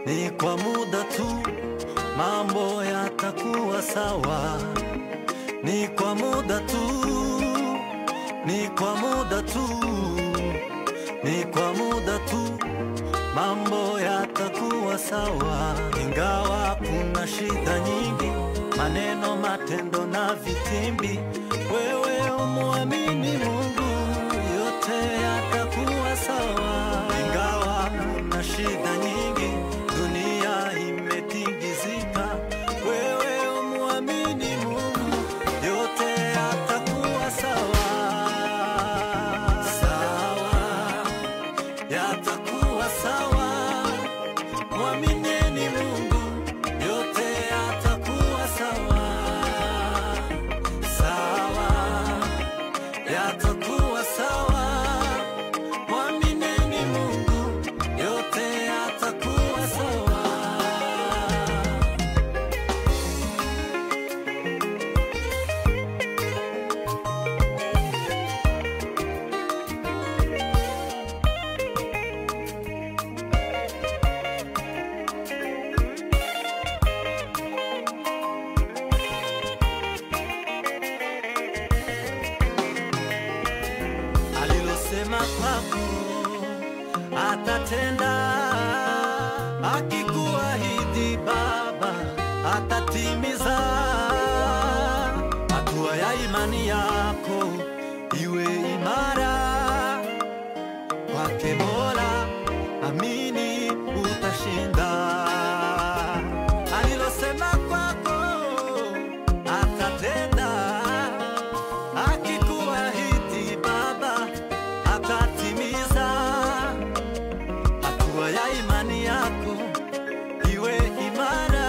ni kwa muda tu, mambo yatakuwa sawa. Ni kwa muda tu, ni kwa muda tu, ni kwa muda tu, mambo yatakuwa sawa. Ingawa kuna shida nyingi, maneno, matendo na vitimbi, wewe umwamini Mungu, yote yatakuwa sawa. Ingawa kuna shida nyingi, dunia imetingizika, wewe umwamini Mungu, yote yatakuwa sawa. Sawa, yatakuwa sawa. Mwamineni Mungu, yote yatakuwa sawa. Sawa, yatakuwa sawa. Mwamineni Mungu, yote yatakuwa sawa. alilosema kwako atatenda, akikuahidi Baba atatimiza. Hatua ya imani yako iwe imara kwake Mola, amini utashinda. Alilosema kwako atatenda akikuahidi Baba atatimiza. Hatua ya imani yako iwe imara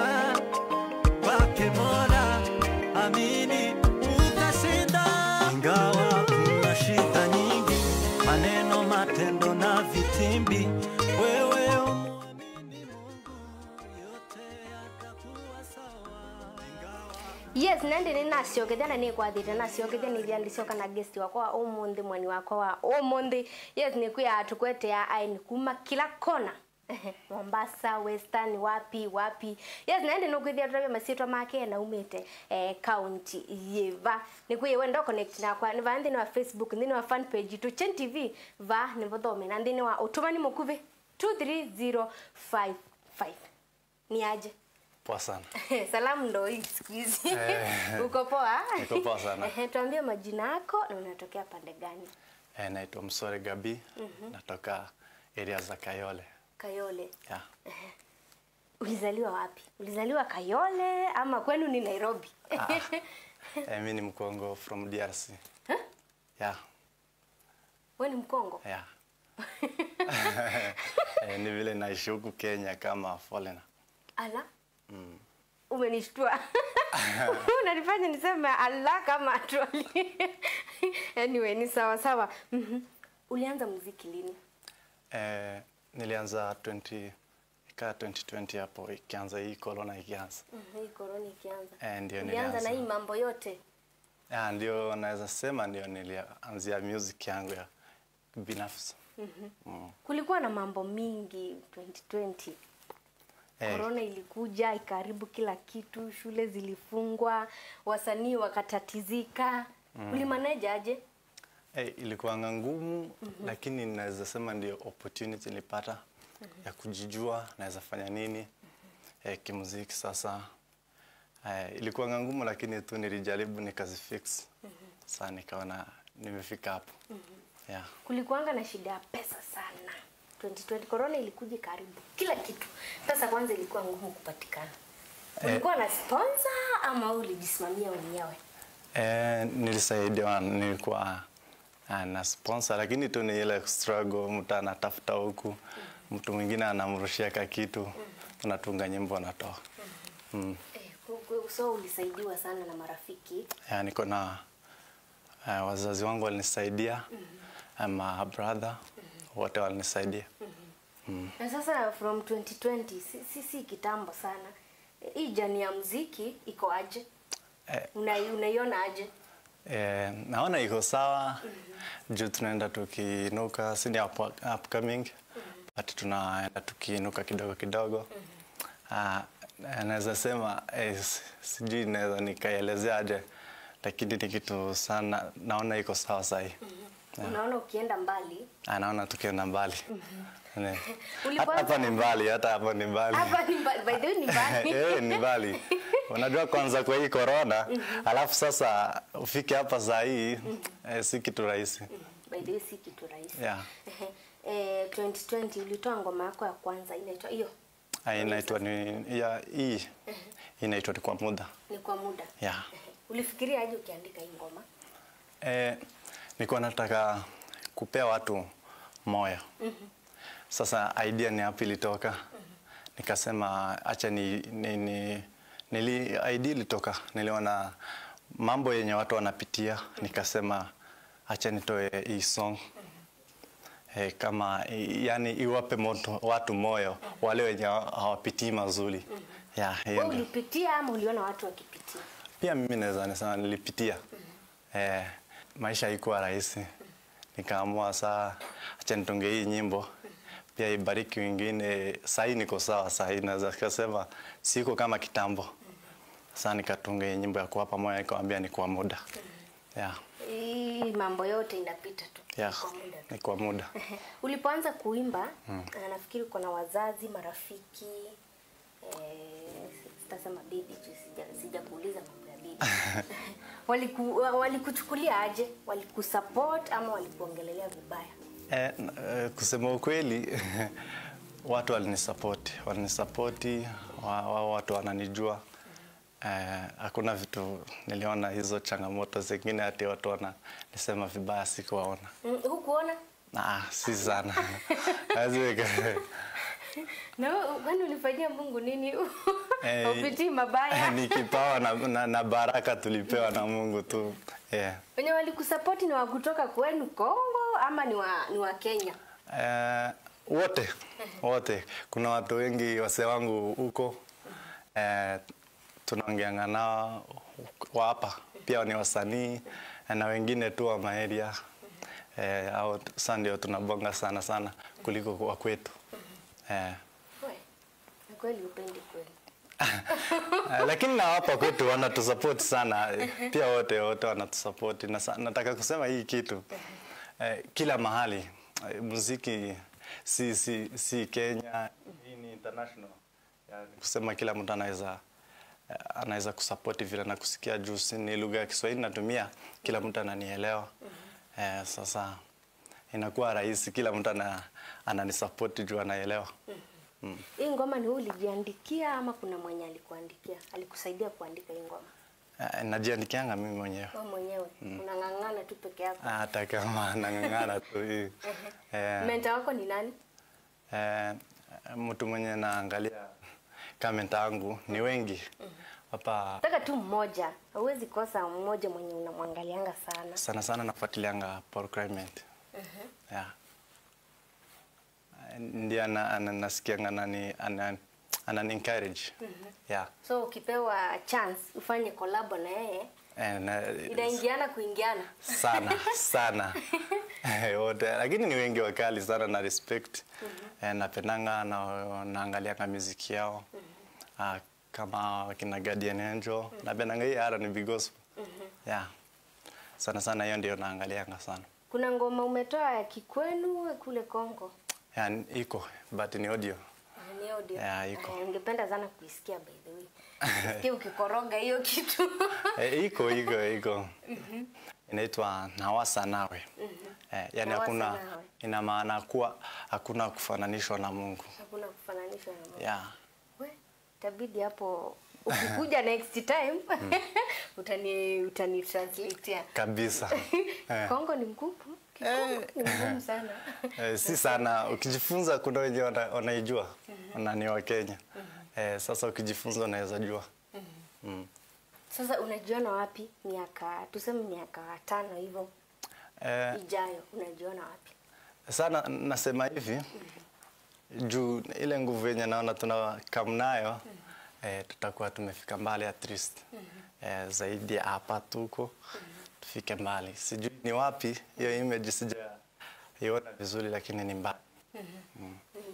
kwake Mola, amini utashinda. Ingawa kuna shida nyingi, maneno, matendo na vitimbi, wewe umwamini Mungu, yote yatakuwa sawa. Ingawa yes nandi ni naciokethia na nikwathite naciokethia ni thia ndicioka na guest wakwa wa umuthi mwani wakwa wa umuthi yes ni kwia tukwetea aini kuma kila kona mombasa western wapi wapi yes naende nukwithia turavia masitwa make na umite eh, county yiva ni kwia wenda connect nakwa ni va nthini wa facebook nthini wa fan page tu chen tv va ni vuthomi na nthini wa utumani mukuvi 23055 ni aje Poa sana. salamu ndo hii siku hizi Eh, uko poa niko poa sana. Ehe, tuambie majina yako na unatokea pande gani Eh, naitwa Msore Gabi. Natoka area za Kayole. kayole Yeah. ulizaliwa wapi ulizaliwa kayole ama kwenu ni nairobi Eh, mi ni Mkongo from DRC. Yeah. we ni mkongo Yeah. eh, ni vile naishi huku Kenya kama foreigner. ala umenishtua unanifanya niseme ala kama troli anyway ni sawa sawa Mhm. ulianza muziki lini Eh, nilianza 20 ika 2020 hapo ikianza hii corona ikianza. Mhm, hii korona ikianza Eh, ndio ulianza na nilianza. hii mambo yote Yeah, ndio naweza sema ndio nilianzia music yangu ya binafsi. Mm. kulikuwa na mambo mingi 2020 Eh, korona ilikuja ikaharibu kila kitu shule zilifungwa wasanii wakatatizika mm. ulimaneja aje Eh, ilikuwanga ngumu lakini naweza sema ndio opportunity nilipata ya kujijua naweza fanya nini eh, kimuziki sasa. Eh, ilikuwanga ngumu lakini tu nilijaribu nikazifix. Sasa nikaona nimefika hapo. Yeah. kulikuanga na shida ya pesa sana 2020 korona ilikuja ikaharibu kila kitu pesa kwanza ilikuwa ngumu kupatikana ulikuwa na sponsor ama ulijisimamia mwenyewe Eh, nilisaidiwa nilikuwa ah, na sponsor lakini tu ni ile struggle, mtu anatafuta huku, mtu mwingine anamrushia ka kitu, unatunga nyimbo unatoa. Mm. eh, ku- ku- so ulisaidiwa sana na marafiki Ya, niko na uh, wazazi wangu walinisaidia ama brother wote walinisaidia. na sasa from 2020 si, si, si kitambo sana Eh, hii jani ya mziki iko aje Eh, Unai- unaiona aje Eh, naona iko sawa juu tunaenda tukiinuka, si ni up, upcoming but tunaenda tukiinuka kidogo kidogo. Ah, naweza sema eh, s- sijui naweza nikaelezea aje, lakini ni kitu sana naona iko sawa sahi. Unaona ukienda mbali. Ah, naona tukienda mbali. Ne. Hata Ulipoanza- hapa ni mbali, hata hapa ni mbali. Hapa ni mbali. By the way ni mbali. Eh, ni mbali. Unajua kwanza kwa hii corona, alafu sasa ufike hapa saa hii eh, si kitu rahisi. By the way si kitu rahisi. Yeah. Eh, 2020 ulitoa ngoma yako ya kwanza inaitwa hiyo Ah, inaitwa ni ya hii inaitwa ni kwa muda. ni kwa muda. Yeah. Ulifikiria aje ukiandika hii ngoma? Eh, nilikuwa nataka kupea watu moyo. Sasa idea ni hapo ilitoka. Nikasema acha ni, ni, ni nili idea ilitoka. Niliona mambo yenye watu wanapitia, nikasema acha nitoe hii song. Eh, kama i- yani iwape moto, watu moyo wale wenye hawapitii mazuri. Yeah, hiyo Wewe ndio. ulipitia ama uliona watu wakipitia? Pia mimi naweza nisema nilipitia. Eh, maisha haikuwa rahisi. Nikaamua saa acha nitunge hii nyimbo pia ibariki wengine. Sahii niko sawa, sahii naweza kusema siko kama kitambo. Sasa nikatunga hii nyimbo ya kuwapa moyo, nikawambia ni kwa muda. Yeah, Hii mambo yote inapita tu. yeah, Kwa muda tu. ni kwa muda. Ulipoanza kuimba na nafikiri uko na wazazi, marafiki eh, sitasema bibi juu sija sijakuuliza mambo ya bibi. Waliku, walikuchukulia aje? Walikusupport ama walikuongelelea vibaya? Eh, n- eh, kusema ukweli watu walinisapoti, walinisapoti wa, wa, watu wananijua. Eh, hakuna vitu niliona hizo changamoto zingine ati watu wananisema vibaya, sikuwaona. Mm, hukuona? Ah, si sana Hawezi weka- Na wewe, kwani ulifanyia Mungu nini? Eh, Upitii mabaya. ni kipawa na, na, na baraka tulipewa na Mungu tu yeah. Wenye walikusupport ni wa kutoka kwenu Kongo ama ni wa, ni wa Kenya? Eh, wote wote, kuna watu wengi wase wangu huko eh, tunaongeanga nao wa hapa pia ni wasanii na wengine tu wa maeria eh, au sasa ndio tunabonga sana sana kuliko wa kwetu eh, We, na kweli upendi kweli. Eh, lakini na hapa kwetu wanatusupport sana eh, pia wote wote wanatusupport na sa- nataka kusema hii kitu eh, kila mahali eh, muziki si, si, si Kenya hii ni international yani, kusema kila mtu anaweza eh, anaweza kusupport vile na kusikia juu si ni lugha ya Kiswahili natumia kila mtu ananielewa eh, sasa inakuwa rahisi kila mtu ana, ananisupport juu anaelewa mm. Hii ngoma ni wewe ulijiandikia ama kuna mwenye alikuandikia? Alikusaidia kuandika hii ngoma? Eh, najiandikianga mimi mwenyewe Wewe mwenyewe unang'ang'ana tu peke yako. hata kama nang'ang'ana tu hii. eh, Mentor wako ni nani? eh, mtu mwenye naangalia kamenta yangu ni wengi hapa Nataka tu mmoja. Hauwezi kosa mmoja mwenye unamwangalianga sana. sana sana nafuatilianga Paul Clement yeah. Eh, ndiye ana- ana- nasikianga anani ana, anani encourage yeah. So ukipewa chance ufanye collab na yeye, Eh, na, inaingiana kuingiana. sana sana Eh, wote lakini ni wengi wakali sana na respect eh, napendanga na naangalianga muziki yao ah, kama wakina Guardian Angel napendanga hii R&B gospel yeah sana sana hiyo ndio naangalianga sana Kuna ngoma umetoa ya kikwenu kule Kongo. yeah, iko but ni audio Ni audio. Yeah, iko. Eh, Ningependa sana kuisikia by the way. Nisikie ukikoroga hiyo kitu. eh, iko iko iko inaitwa nawasa nawe eh, yani Nawasa hakuna nawe. ina maana kuwa hakuna kufananishwa na Mungu Hakuna kufananishwa na Mungu. yeah We, itabidi hapo ukikuja next time utani utani translatea. kabisa eh. Kongo ni mgumu. Kikongo ni mgumu sana. Eh, si sana ukijifunza kuna wenye wana- wanaijua na ni wa Kenya eh, sasa ukijifunza unaweza jua mm. Sasa unajiona wapi miaka tuseme miaka tano hivyo eh, ijayo unajiona wapi? sana nasema hivi juu ile nguvu yenye naona tuna kam nayo eh, tutakuwa tumefika mbali at least eh, zaidi ya hapa tuko tufike mbali sijui ni wapi hiyo image sijaiona vizuri lakini ni mbali Ni mbali.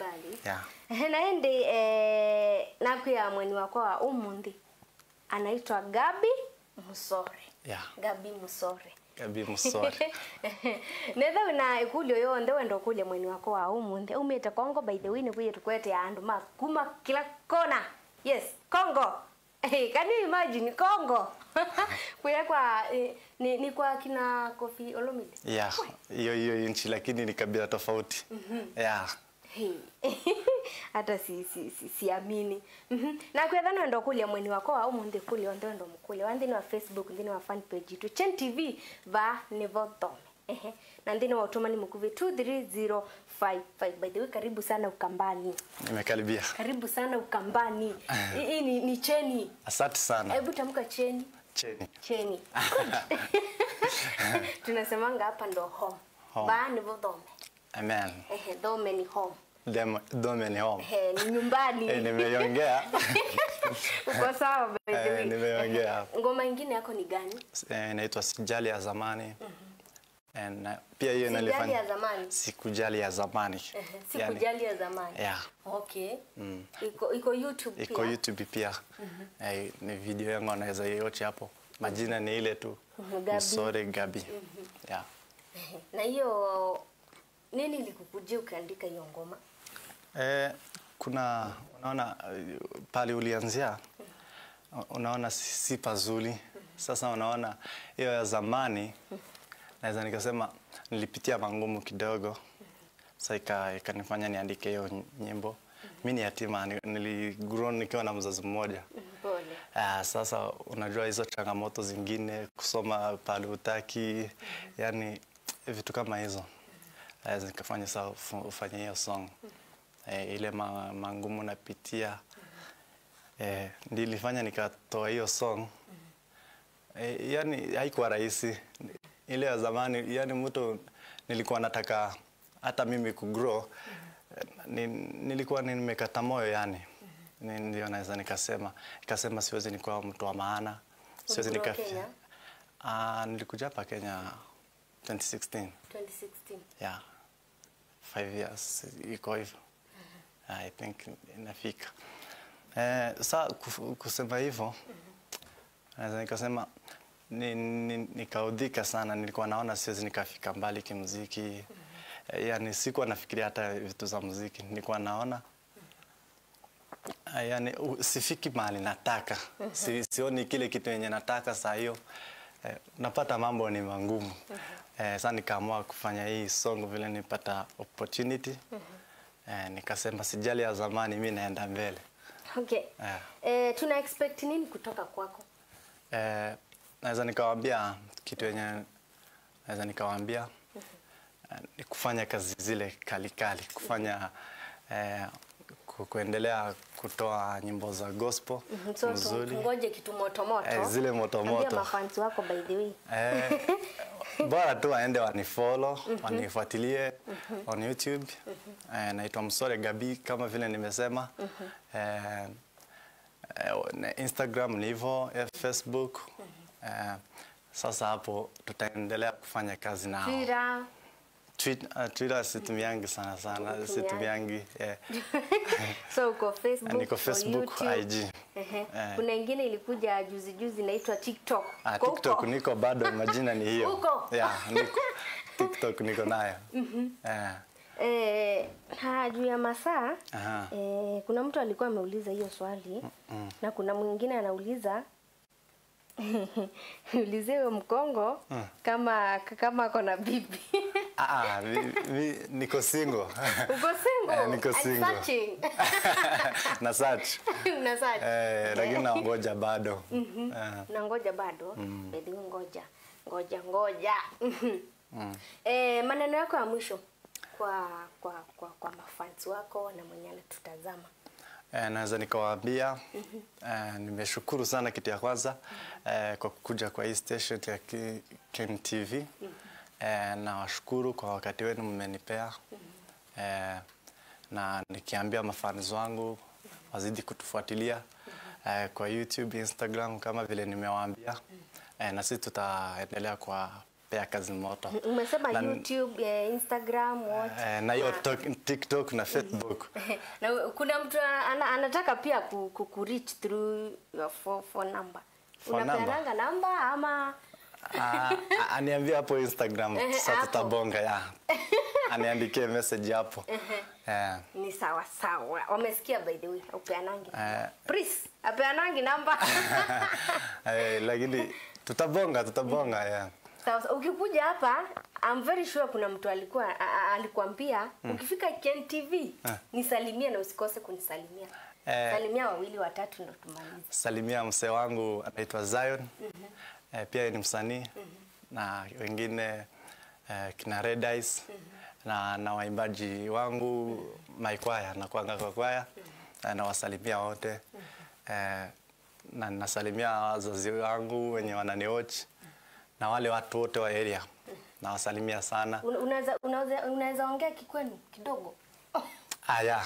Yeah. Ehe, naende eh, nakwia mweni wakwa wa umundi anaitwa Gabi Musore Yeah. Gabi Musore Gabi Musore. nethe wina ikulio yonthe wenda kulia mweni wako wa umunthe umite kongo by the way nikuye tukwete andu ma kuma kila kona yes kongo Hey, can you imagine kongo kuya kwa eh, ni, ni kwa kina kofi olomide Yeah, hiyo hiyo nchi lakini ni kabila tofauti. Yeah. Hey. hata si si si siamini Mhm. na kwetha nendo kulia mweni wako wa umunthe kulia onthe wendo mukulia wa nthini wa facebook nthini wa fan page itu chen tv va nivo thome ehe na nthini wa utumani mukuvi 23055 by the way karibu sana ukambani Nimekaribia. karibu sana ukambani hii ni, ni cheni Asante sana. hebu tamka cheni Cheni. cheni tunasemanga hapa ndo home Home. va nivo thome Amen. ehe thome ni home Dem- Dome ni home. ehe ni nyumbani Eh, nimeiongea. uko sawa by the Eh, way. nimeongea. ngoma ingine yako ni gani Eh, inaitwa Sijali ya zamani. And, uh, pia hiyo Sijali inalifanya ya zamani? Sikujali ya zamani. Ehe, Yani, sikujali ya zamani Yeah. okay iko iko youtube iko pia YouTube pia. Eh, ni video yangu anaweza yote hapo. Majina ni ile tu. Mhm, Gabi. Musore Gabi. Yeah. Ehe, na hiyo nini ilikukujia ukaandika hiyo ngoma Eh, kuna unaona eh, pale ulianzia unaona si, si pazuri. Sasa unaona hiyo ya zamani naweza nikasema nilipitia mangumu kidogo. Sasa ika- ikanifanya niandike hiyo nyimbo. Mimi ni yatima, ni- niligrow nikiwa na mzazi mmoja. pole Ah, sasa unajua hizo changamoto zingine, kusoma pale utaki, yani vitu kama hizo Eh, zikafanya saa ufu- ufanye hiyo song eh, ile ma, mangumu napitia eh, ndio ilifanya nikatoa hiyo song eh, yani haikuwa rahisi ile ya zamani, yani mtu nilikuwa nataka hata mimi kugrow eh, ni, nilikuwa nimekata moyo yani Ni- ndio naweza nikasema nikasema siwezi nikuwa mtu wa maana siwezi Ulikuwa nika Kenya? Ah, nilikuja hapa Kenya 2016 2016 yeah five years iko hivyo i think inafika eh, sa kuf- kusema hivyo naweza nikasema ni, ni, nikaudhika sana nilikuwa naona siwezi nikafika mbali kimuziki eh, yani sikuwa nafikiria hata vitu za muziki nilikuwa naona eh, yani u- sifiki mahali nataka si, sioni kile kitu yenye nataka saa hiyo eh, napata mambo ni mangumu eh, sasa nikaamua kufanya hii song vile nipata opportunity eh, nikasema sijali ya zamani mi naenda mbele okay Eh. eh, tuna expect nini kutoka kwako eh, naweza nikawaambia kitu yenye naweza nikawaambia eh, ni kufanya kazi zile kalikali kufanya eh, ku- kuendelea kutoa nyimbo za gospel Mhm, so tu- mzuri tungoje kitu moto moto Eh, zile moto Ambia moto. mafansi wako by the way Eh, bora tu waende wanifollow wanifuatilie on YouTube eh, naitwa Msore Gabi kama vile nimesema eh, eh, na Instagram ni hivyo eh, Facebook eh, sasa hapo tutaendelea kufanya kazi nao Twitter Twitter, uh, Twitter situmiangi sana sana Hutumiangi. situmiangi eh, so uko facebook niko uko Facebook, YouTube. IG. Ehe. Eh. kuna ingine ilikuja juzi juzi inaitwa tiktok ah, Uko TikTok huko? niko bado majina ni hiyo Uko? yeah, niko TikTok niko nayo eh, Eh, ha, juu ya masaa aha. eh, kuna mtu alikuwa ameuliza hiyo swali na kuna mwingine anauliza ulizie huyo mkongo kama kama ako na bibi Ah, ah, vi- vi- niko single. uko single Eh, niko I'm single. searching. na search. Una search. Eh, lakini naongoja bado. Eh, nangoja bado Baby, ngoja ngoja ngoja eh, maneno yako ya mwisho kwa kwa kwa, kwa mafans wako na mwenye anatutazama eh, naweza nikawaambia eh, nimeshukuru sana kitu ya kwanza eh, kwa kukuja kwa hii station ya Ki- Ken TV. Eh, nawashukuru kwa wakati wenu mmenipea. Eh, na nikiambia mafans wangu wazidi kutufuatilia eh, kwa YouTube, Instagram kama vile nimewaambia. Eh, na sisi tutaendelea kwa wanapea kazi moto Umesema Na- YouTube, eh, Instagram, what? eh, na hiyo Ah. tok- TikTok na Facebook na kuna mtu ana, anataka pia ku, ku, ku reach through your phone, phone number. Phone number? Unapeananga namba ama Ah, a- aniambie hapo Instagram Ehe, sasa hapo. tutabonga ya aniandikie message hapo eh, ni sawa sawa. Wamesikia by the way, upeanangi. Eh. Pris, apeanangi namba. eh, lakini tutabonga tutabonga yeah. Sawa, sawa. ukikuja hapa I'm very sure kuna mtu alikuwa a- a- alikuambia ukifika Ken TV nisalimie na usikose kunisalimia. Eh. Salimia wawili watatu ndo tumalize. salimia msee wangu anaitwa Zion eh, pia ni msanii na wengine eh, kina Red Eyes na, na waimbaji wangu maikwaya na kuanga kwa kwaya eh, nawasalimia wote eh, na nasalimia wazazi wangu wenye wananiwatch na wale watu wote wa area nawasalimia sana Un- Unaweza unaweza unaweza ongea kikwenu kidogo. aya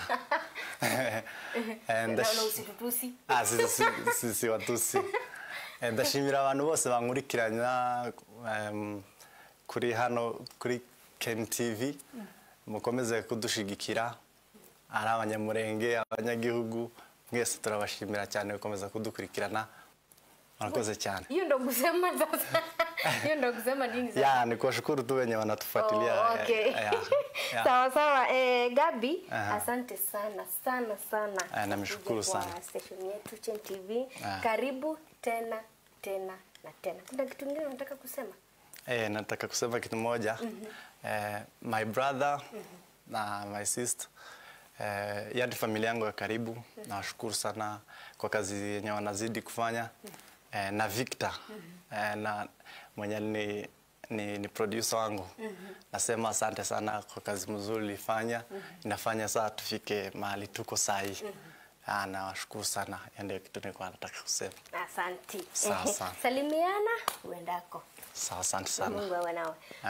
And Na the- na usitutusi. Ah, si, si, si, si watusi Eh, ndashimira abantu bose bankurikiranya em, kuri hano kuri Ken TV mukomeze kudushigikira ari abanyamurenge abanyagihugu mwese turabashimira cyane gukomeza kudukurikirana murakoze cyane Hiyo ndo kusema sasa. Hiyo ndo kusema nini sasa? ya ni kuwashukuru tu wenye wanatufuatilia Oh, okay. Eh, ya, ya. sawa sawa eh, Gabi Aha. asante sana sana sana Ah, namshukuru Kuja kwa sana. station yetu Chen TV Ah. karibu tena tena na tena kuna kitu kingine unataka kusema Eh, nataka kusema kitu moja eh, my brother na my sister eh, yani familia yangu ya karibu nawashukuru sana kwa kazi yenye wanazidi kufanya eh, na Victor eh, na mwenye ni, ni, ni producer wangu nasema asante sana kwa kazi mzuri ulifanya inafanya saa tufike mahali tuko sahi Ah, nawashukuru sana hiyo ndio kitu nilikuwa nataka kusema asanti Sawa, sawa. salimiana uendako sawa asante sana Mungu awe nawe